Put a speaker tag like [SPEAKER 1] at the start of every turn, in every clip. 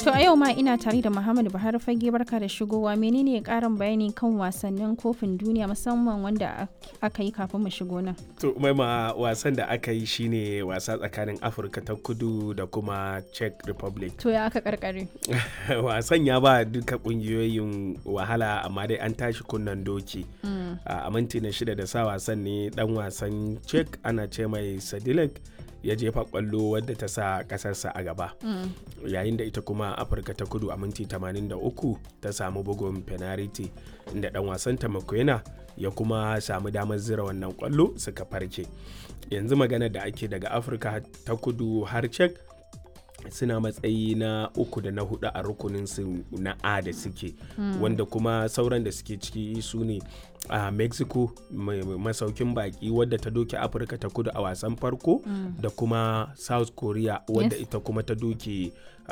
[SPEAKER 1] To a yau ma ina tare da Muhammadu Buhari fage barka da shigowa menene karin bayani kan wasannin kofin duniya musamman wanda aka yi kafin mu shigo nan.
[SPEAKER 2] To maima wasan da aka yi shine wasa tsakanin Afirka ta kudu da kuma Czech Republic.
[SPEAKER 1] To ya aka karkare.
[SPEAKER 2] wasan ya ba duka kungiyoyin wahala amma dai an tashi kunnan doki. A minti na shida da sa wasan ne dan wasan Czech ana ce mai Sadilek ya jefa kwallo wadda ta sa kasarsa a gaba yayin da ita kuma afirka ta kudu a minti 83 ta samu bugun penalty inda dan wasan ta makwena ya kuma samu damar zira wannan kwallo suka farke yanzu magana da ake daga afirka ta kudu har cek suna matsayi na uku da na hudu a rukunin su na a da suke wanda kuma sauran da suke ciki su ne a mexico masaukin baki wadda ta doke afirka ta kudu a wasan farko da kuma south korea wadda ita kuma ta doke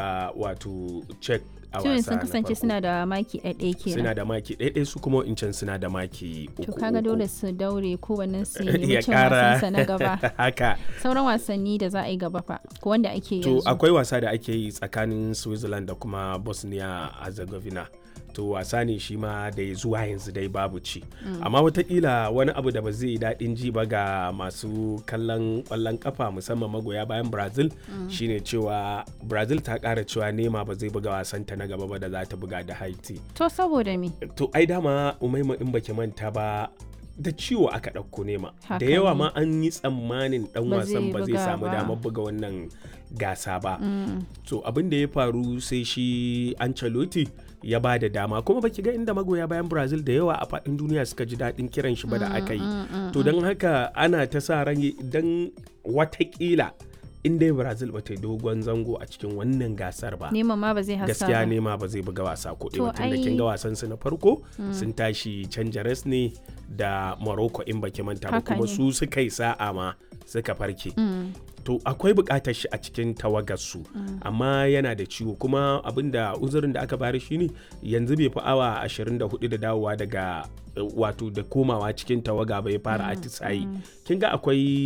[SPEAKER 2] wato czech a wasa
[SPEAKER 1] sun kasance suna da maki ɗaiɗai kenan
[SPEAKER 2] suna da maki ɗaiɗai su kuma incan suna da maki uku
[SPEAKER 1] to kaga dole su daure kowannen su
[SPEAKER 2] ya
[SPEAKER 1] nemi cin
[SPEAKER 2] kara
[SPEAKER 1] wasansa na gaba
[SPEAKER 2] haka
[SPEAKER 1] sauran wasanni da za a yi gaba fa ko wanda ake
[SPEAKER 2] to
[SPEAKER 1] yanzu
[SPEAKER 2] akwai wasa da ake yi tsakanin switzerland da kuma bosnia herzegovina to wasa ne shi ma da ya zuwa yanzu dai babu ci amma watakila wani abu da ba zai yi daɗin ji ba ga masu kallon ƙwallon kafa musamman magoya bayan brazil shine cewa brazil ta ƙara cewa nema ba zai buga wasanta na gaba ba da za ta buga da haiti
[SPEAKER 1] to saboda me
[SPEAKER 2] to ai dama umaima in baki manta ba da ciwo aka ɗauko nema
[SPEAKER 1] Haka
[SPEAKER 2] da yawa
[SPEAKER 1] ne.
[SPEAKER 2] ma an yi tsammanin ɗan
[SPEAKER 1] Ba
[SPEAKER 2] wasan
[SPEAKER 1] zai
[SPEAKER 2] ba zai
[SPEAKER 1] buga
[SPEAKER 2] samu
[SPEAKER 1] ba.
[SPEAKER 2] damar buga wannan gasa ba to abin da ya faru sai shi Ancelotti ya ba da dama kuma baki ga inda magoya bayan Brazil da yawa a faɗin duniya suka ji daɗin kiran shi ba da aka yi to don haka ana ta sa ran don watakila in dai Brazil ba ta yi dogon zango a cikin wannan gasar ba
[SPEAKER 1] neman ma ba zai hasa
[SPEAKER 2] gaskiya
[SPEAKER 1] ba
[SPEAKER 2] nema ba zai buga wasa ko
[SPEAKER 1] To
[SPEAKER 2] ɗaya tun da
[SPEAKER 1] ai-
[SPEAKER 2] kin ga wasan su na farko sun tashi canja res ne da Morocco in baki manta ba
[SPEAKER 1] Haka
[SPEAKER 2] kuma
[SPEAKER 1] ne.
[SPEAKER 2] su suka yi sa'a ma suka farke to akwai buƙatar shi a cikin tawagar su amma yana da ciwo kuma abinda uzurin da aka bari shine yanzu bai fi awa 24 da dawowa daga eh, wato da komawa cikin tawaga bai fara atisayi kin ga akwai